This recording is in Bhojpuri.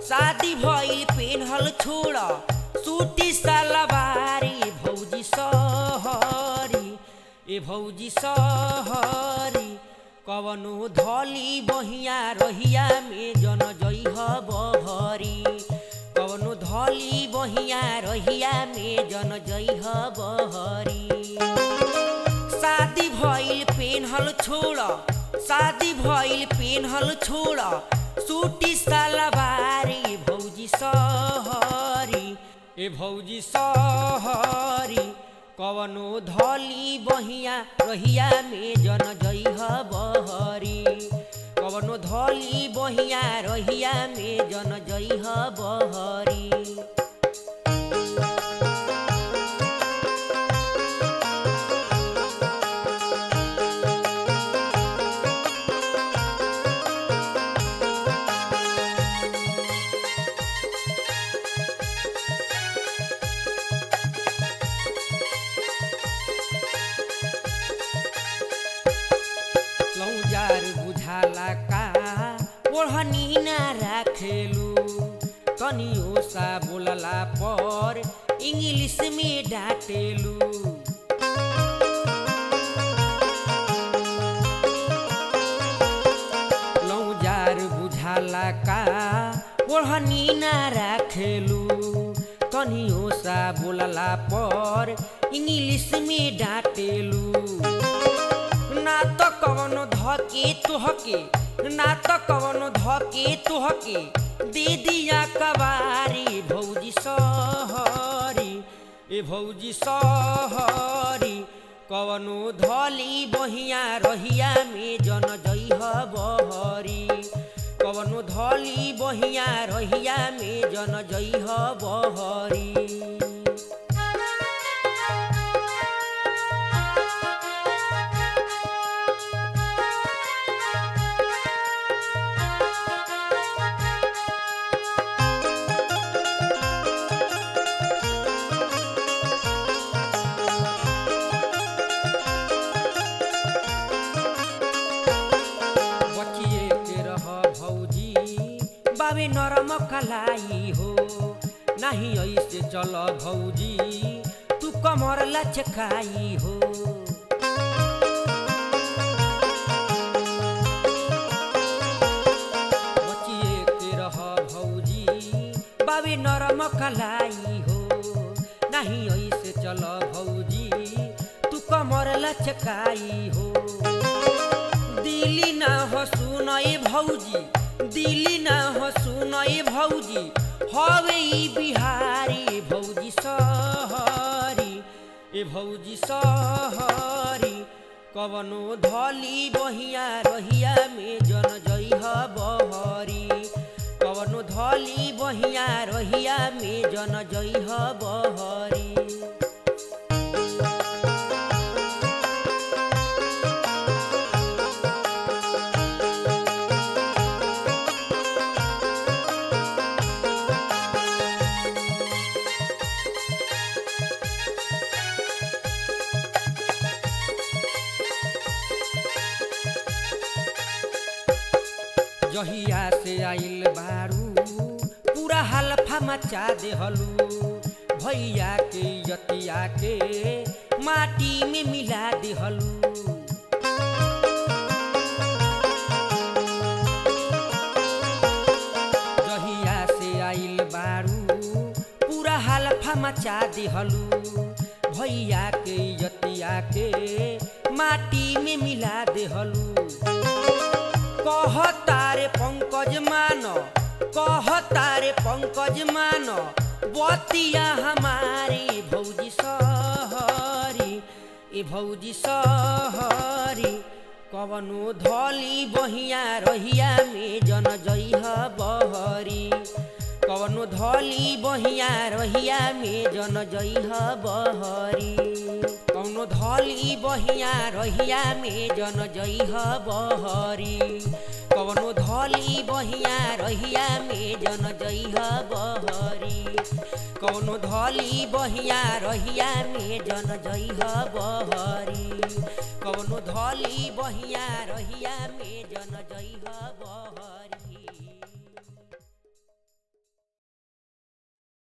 शादी भइल पेन्हल छोड़ सूटी सलवारी भौजी सहरी ए भौजी सहरी कवनो धली बहिया रहिया में जन जइह बहरी कवनो धली बहिया रहिया में जन जइह बहरी शादी भइल पेन्हल छोड़ शादी भइल पेन्हल छोड़ सूटी सलवारी भौजी सहरी ए भौजी सहरी कवनो धली बहिया रहिया में जन जइह बहरी कवनो धली बहिया रहिया में जन जइह बहरी लौजार बुझाला का ओढ़नी ना राखेलू कनियो सा बोलला पर इंग्लिश में डांटेलू लौजार बुझाला का ओढ़नी ना राखेलू कनियो सा बोलला पर इंग्लिश में डांटेलू ना त कवनो धके तुहके ना त कवनो धके तुहके दे दिया कबारी भौजी सहरी ए भौजी सहरी कवनो धली बहिया रहिया में जन जइह बहरी कवनो धली बहिया रहिया में जन जइह बहरी बचिए के रह भौजी बाबे नरम कलाई हो नाही ऐसे चल भौजी तू कमर लचकाई हो बचिए के रह भौजी बाबे नरम कलाई हो नाही ऐसे चल भौजी तू कमर लचकाई हो दिली ना हो सुनय भौजी दिली ना हो सुनय भौजी हवे ई बिहारी भौजी सहरी ए भौजी सहरी कवनो धली बहिया रहिया में जन जइह बहरी कवनो धली बहिया रहिया में जन जइह बहरी जहिया से आइल बारू पूरा हल्फा मचा देहलू भैया के यतिया के माटी में मिला देहलू जहिया से आइल बारू पूरा हल्फा मचा देहलू भैया के यतिया के माटी में मिला देहलू कह तारे पंकज मान कह तारे पंकज मान बतिया हमारी भौजी सहरी ए भौजी सहरी कवनो धली बहिया रहिया में जन जइह बहरी कवनो धली बहिया रहिया में जन जइह बहरी कौनो धली बहिया रहिया में जन जइह बहरी कवनो धली बहिया रहिया में जन जइह बहरी कौनो धली बहिया रहिया में जन जइह बहरी कवनो धली बहिया रहिया में जन जइह बहरी